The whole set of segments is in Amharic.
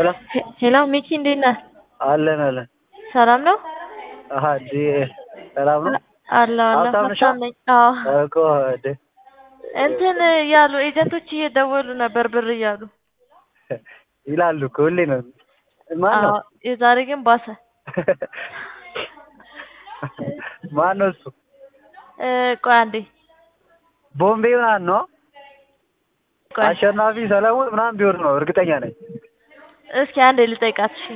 ሄሎ ሄሎ ሚኪ እንዴት ነህ? አለን አለን። ሰላም ነው? አሀ እንዴ ሰላም ነው? አለሁ አለሁ። ሀብታም ነሽ? ሀብታም ነኝ። አዎ እኮ እንዴ እንትን እያሉ ኤጀንቶች እየደወሉ ነበር ብር እያሉ። ይላሉ እኮ ሁሌ ነው። ማን ነው? አዎ የዛሬ ግን ባሰ። ማን ነው እሱ? እ ቆይ አንዴ ቦምቤ ምናምን ነው? ቆይ አሸናፊ ሰለሞን ምናምን ቢሆን ነው እርግጠኛ ነኝ። እስኪ አንዴ ልጠይቃት። እሺ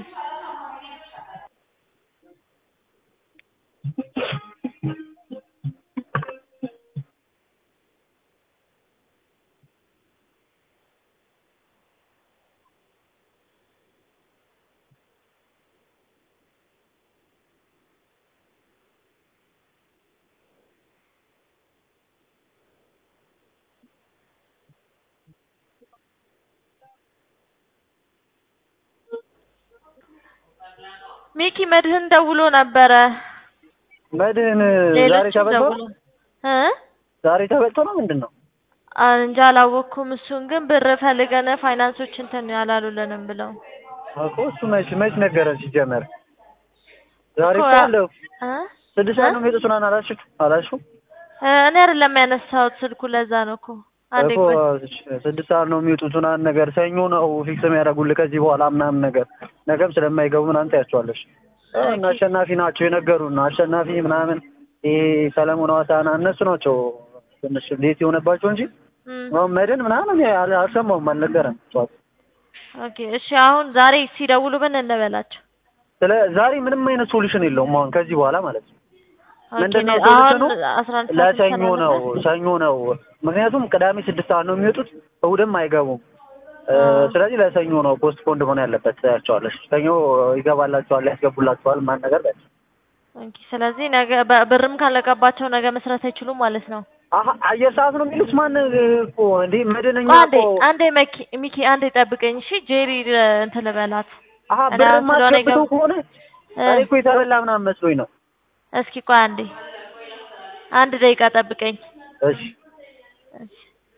ሚኪ መድህን ደውሎ ነበረ። መድህን ዛሬ ሌሎችም ተበልቶ ደውሎ እ ዛሬ ተበልቶ ነው ምንድን ነው? እንጃ አላወቅኩም። እሱን ግን ብር ፈልገን ፋይናንሶች እንትን አላሉልንም ብለው እኮ እሱ መች መች ነገረን ሲጀመር ዛሬ እኮ እኮ አለው እ ስድስት ሰዓት ነው የሚወጡት ምናምን አላልሽም አላልሽም? እ እኔ አይደለም ያነሳሁት ስልኩ ለዛ ነው እኮ። አንዴ እኮ ቆይ ስድስት ሰዓት ነው የሚወጡት ምናምን ነገር ሰኞ ነው ፊክስ የሚያደርጉልህ ከዚህ በኋላ ምናምን ነገር ነገም ስለማይገቡ ምናምን ታያቸዋለሽ። እና አሸናፊ ናቸው የነገሩን አሸናፊ ምናምን ይሄ ሰለሞን ሐዋሳና እነሱ ናቸው ትንሽ ሌት የሆነባቸው እንጂ እም፣ አሁን መድን ምናምን እኔ አል- አልሰማሁም አልነገረም። ጠዋት ኦኬ እሺ። አሁን ዛሬ ሲደውሉ ምን እንበላቸው? ስለ ዛሬ ምንም አይነት ሶሉሽን የለውም አሁን ከዚህ በኋላ ማለት ነው። ኦኬ ምንድን ነው አሁን ሶሉሽኑ? አስራ አንድ ሰዓት ለሰኞ ነው ይሰናበታል? ሰኞ ነው ምክንያቱም ቅዳሜ ስድስት ሰዓት ነው የሚወጡት እሑድም አይገቡም እ፣ አዎ። ስለዚህ ለሰኞ ነው ፖስት ፖንድ መሆን ያለበት ያቸዋለሽ ሰኞ ይገባላቸዋል ያስገቡላቸዋል ማን ነገር በል ኦኬ ስለዚህ ነገ በ- ብርም ካለቀባቸው ነገ መስራት አይችሉም ማለት ነው። አሀ አየር ሰዓት ነው የሚሉት ማን እኮ እንዴ መድንኛ ቆይ አንዴ እኮ አንዴ መኪ ሚኪ አንዴ ጠብቀኝ እሺ። ጄሪ እ፣ እንትን ልበላት አሀ እኔ ብር አሁን ስለሆነ ማስገብተው የገብ- ከሆነ እ፣ እኔ እኮ የተበላ ምናምን መስሎኝ ነው እስኪ ቆይ አንዴ አንድ ደቂቃ ጠብቀኝ። እሺ እሺ።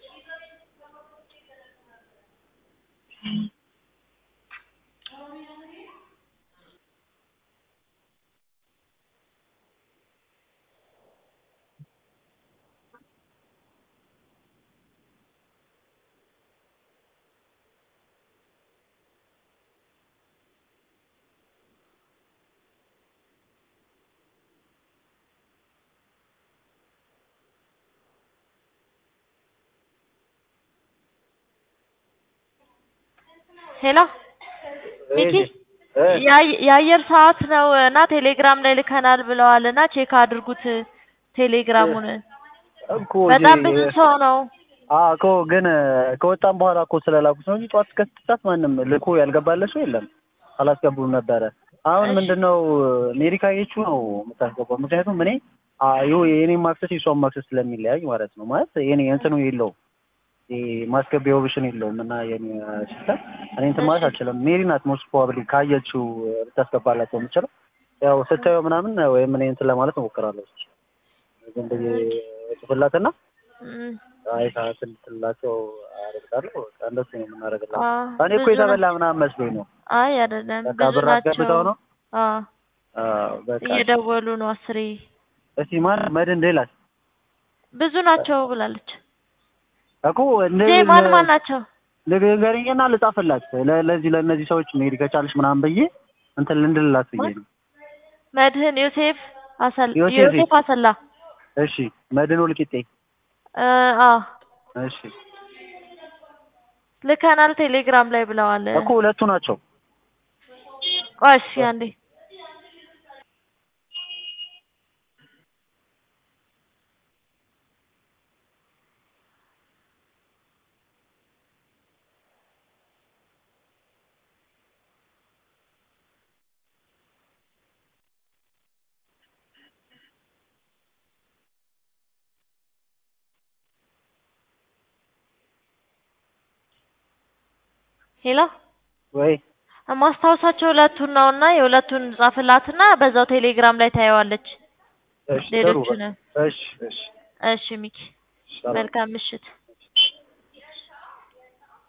ሄሎ ሚኪ እ፣ የአየ- የአየር ሰዓት ነው እና ቴሌግራም ላይ ልከናል ብለዋል እና ቼክ አድርጉት ቴሌግራሙን። እኮ በጣም ጄ- ብዙ ሰው ነው። አዎ እኮ ግን ከወጣም በኋላ እኮ ስለላኩት ነው እንጂ ጠዋት እስከ ስድስት ሰዓት ማንም ልኮ ያልገባለ ሰው የለም። አላስገቡም ነበረ። አሁን እሺ። ምንድነው ሜሪካ የቹ ነው የምታስገባው። ምክንያቱም እኔ አዩ የኔም ማክሰስ የሷም ማክሰስ ስለሚለያይ ማለት ነው። ማለት የኔ እንትኑ የለውም ይሄ ማስገቢያ ኦፕሽን የለውም እና የኔ ሲስተም እኔ እንትን ማለት እሺ። አልችልም። ሜሪ ናት ሞስት ፕሮባብሊ ካየችው ልታስገባላቸው የምችለው ያው ስታየው ምናምን ወይም እኔ እንትን ለማለት እሞክራለሁ። ዝም ብዬ ጽፍላትና እም፣ አይ ሰዓት እንድትላቸው አደርጋለሁ። በቃ እንደሱ ነው የምናደርግላቸው። አዎ፣ እኔ እኮ ብዙ የተበላ ናቸው። ምናምን መስሎኝ ነው። አይ አይደለም፣ በቃ ብዙ ብር ናቸው። አስገብተው ነው። አዎ አዎ በቃ እየደወሉ ነው አስሬ። እስቲ ማን መድን ሌላስ ብዙ ናቸው ብላለች። እኮ እንደ ዜ ማን ማን ናቸው? ንገሪኝና ልጻፍላት ለ- ለዚህ ለእነዚህ ሰዎች መሄድ ከቻልሽ ምናምን ብዬ እንትን ልንድልላት ብዬ ነው። መድህን ዮሴፍ አሰላ ዮሴፍ። ዮሴፍ አሰላ እሺ መድን ወልቂጤ እ፣ አዎ እሺ ልከናል ቴሌግራም ላይ ብለዋል። እኮ ሁለቱ ናቸው። ቆይ እሺ አንዴ ሄሎ ወይ ማስታወሳቸው ሁለቱን ነው እና የሁለቱን ጻፍላትና በዛው ቴሌግራም ላይ ታየዋለች። እሺ ጥሩ ሌሎቹንም እሺ እሺ እሺ ሚኪ ሰላም መልካም ምሽት።